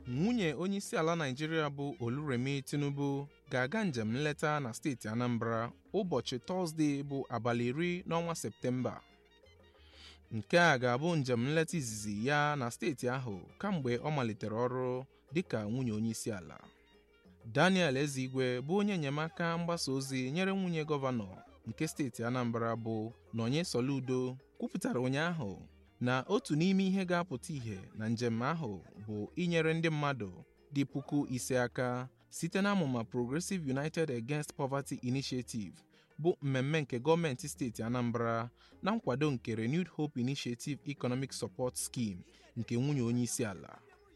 nwunye onyeisiala Naịjirịa bụ Oluremi Tinubu ga-aga njem nleta na steeti Anambra ụbọchị Tọzdee bụ abalị iri n'ọnwa Septemba. Nke a ga-abụ njem nleta izizi ya na steeti ahụ kamgbe ọ malitere ọrụ dịka nwunye onyeisiala. Daniel Ezigwe bụ onye enyemaka mgbasa ozi nyere nwunye gọvanọ nke steeti Anambra bụ Nonye Soludo kwupụtara ụnyaahụ na otu n'ime ihe ga-apụta ìhè na njem ahụ bụ inyere ndị mmadụ dị puku ise aka site na amụma Progressive United Against Poverty Initiative bụ mmemme nke gọọmenti steeti Anambra na nkwado nke Renewed Hope Initiative Economic Support Scheme nke nwunye onyeisiala.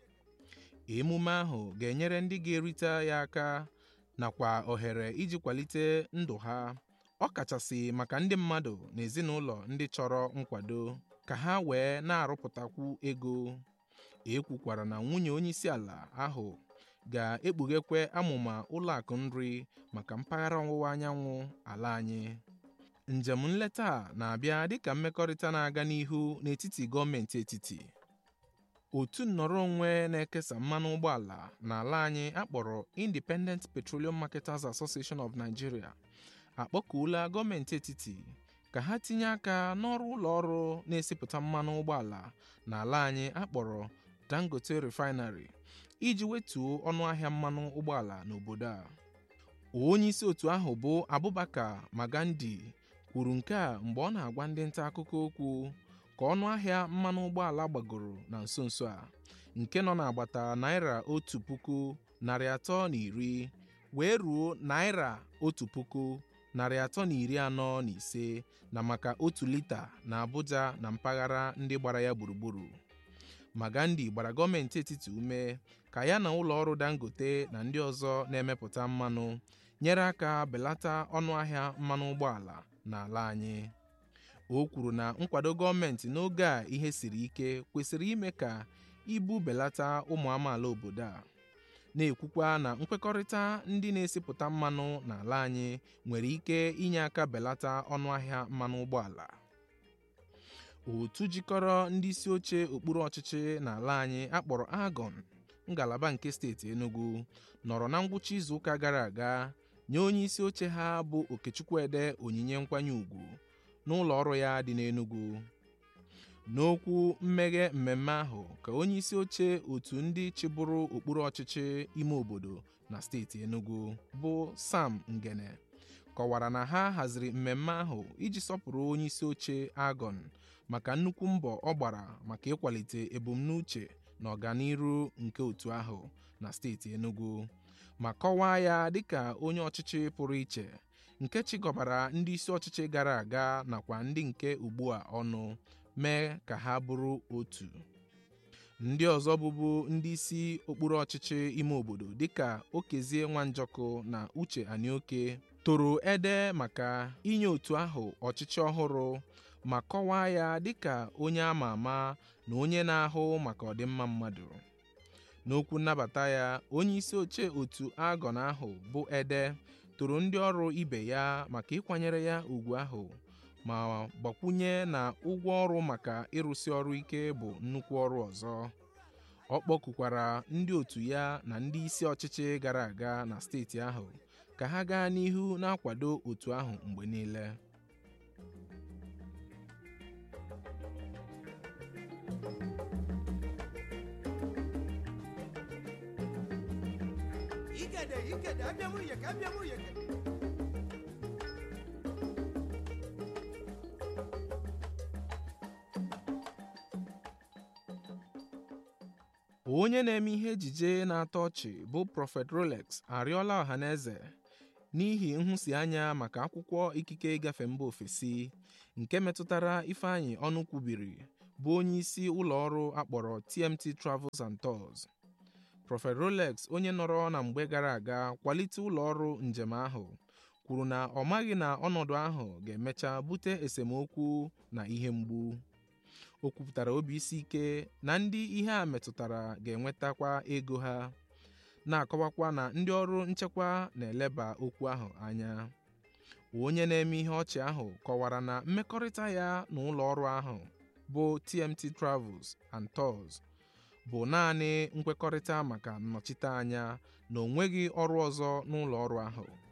Emume ahụ ga-enyere ndị ga-erite ya aka nakwa ohere iji kwalite ndụ ha ọkachasị maka ndị mmadụ na ezinụlọ ndị chọrọ nkwado ka ha wee na-arụpụtakwu ego. E kwukwara na nwunye onyeisiala ahụ ga-ekpughekwa amụma ụlọakụ nri maka mpaghara ọwụwa anyanwụ ala anyị. Njem nleta a na-abịa dịka mmekọrịta na-aga n'ihu n'etiti gọọmenti etiti. Otu nnọrọ onwe na-ekesa mmanụ ụgbọala n'ala anyị akpọrọ Independent Petroleum Marketers Association of Nigeria akpọkuola gọọmenti etiti ka ha tinye aka n'ọrụ ụlọ ọrụ na-esipụta mmanụ ụgbọala n'ala anyị akpọrọ Dangote Refinery iji wetuo ọnụahịa mmanụ ụgbọala n'obodo a. Onyeisi otu ahụ bụ Abubakar Magandi kwuru nke a mgbe ọ na-agwa ndị nta akụkọ okwu ka ọnụahịa mmanụ ụgbọala gbagoro na nso nso a nke nọ n'agbata naira otu puku narị atọ na iri wee ruo naira otu puku narị atọ na iri anọ na ise na maka otu lita na Abuja na mpaghara ndị gbara ya gburugburu. Magandi gbara gọọmenti etiti ume ka ya na ụlọ ọrụ Dangote na ndị ọzọ na-emepụta mmanụ nyere aka belata ọnụahịa mmanụ ụgbọala n'ala anyị. O kwuru na nkwado gọọmenti n'oge a ihe siri ike kwesịrị ime ka ibu belata ụmụ amaala obodo a. na-ekwukwa na nkwekọrịta ndị na-esipụta mmanụ n'ala anyị nwere ike inye aka belata ọnụahịa mmanụ ụgbọala. Otu jikọrọ ndị isi oche okpuru ọchịchị n'ala anyị akpọrọ AGON ngalaba nke steeti Enugu nọrọ na ngwụcha izuụka gara aga nye onye isi oche ha bụ Okechukwuede onyinye nkwanye ùgwù n'ụlọ ọrụ ya dị n'Enugu. N'okwu mmeghe mmemme ahụ ka onye isi oche otu ndị chịbụrụ okpuru ọchịchị ime obodo na steeti Enugu bụ Sam Ngene kọwara na ha haziri mmemme ahụ iji sọpụrụ onye isi oche AGON maka nnukwu mbọ ọ gbara maka ịkwalite ebumnuche na ọganiru nke otu ahụ na steeti Enugu ma kọwaa ya dịka onye ọchịchị pụrụ iche nke chịkọbara ndị isi ọchịchị gara aga nakwa ndị nke ugbu a ọnụ mee ka ha bụrụ otu. Ndị ọzọ bụbu ndị isi okpuru ọchịchị ime obodo dịka Okezie Nwanjọkụ na Uche Anịoke toro ede maka inye otu ahụ ọchịchị ọhụrụ ma kọwaa ya dịka onye ama ama na onye na-ahụ maka ọdịmma mmadụ. N'okwu nnabata ya onye isi oche otu AGON ahụ bụ Ede toro ndị ọrụ ibe ya maka ịkwanyere ya ùgwù ahụ ma gbakwunye na ụgwọ ọrụ maka ịrụsi ọrụ ike bụ nnukwu ọrụ ọzọ. Ọ kpọkukwara ndị otu ya na ndị isi ọchịchị gara aga na steeti ahụ ka ha gaa n'ihu na-akwado otu ahụ mgbe niile. Ikede, ikede, abịa m uyeke, abịa m uyeke. Onye na-eme ihe ejije na-atọ ọchị bụ Prophet Rolex arịọla ọhaneze n'ihi nhụsianya maka akwụkwọ ikike ịgafe mba ofesi nke metụtara Ifeanyị Ọnụkwubiri bụ onye isi ụlọ ọrụ akpọrọ TMT Travels and Tours. Prophet Rolex onye nọrọ na mgbe gara aga kwalite ụlọ ọrụ njem ahụ kwuru na ọ maghị na ọnọdụ ahụ ga-emecha bute esemokwu na ihe mgbu. O kwupụtara obi isi ike na ndị ihe a metụtara ga-enwetakwa ego ha na-akọwakwa na ndị ọrụ nchekwa na-eleba okwu ahụ anya. Onye na-eme ihe ọchị ahụ kọwara na mmekọrịta ya na ụlọ ọrụ ahụ bụ TMT Travels and Tours bụ naanị nkwekọrịta maka nnọchiteanya na o nweghị ọrụ ọzọ n'ụlọ ọrụ ahụ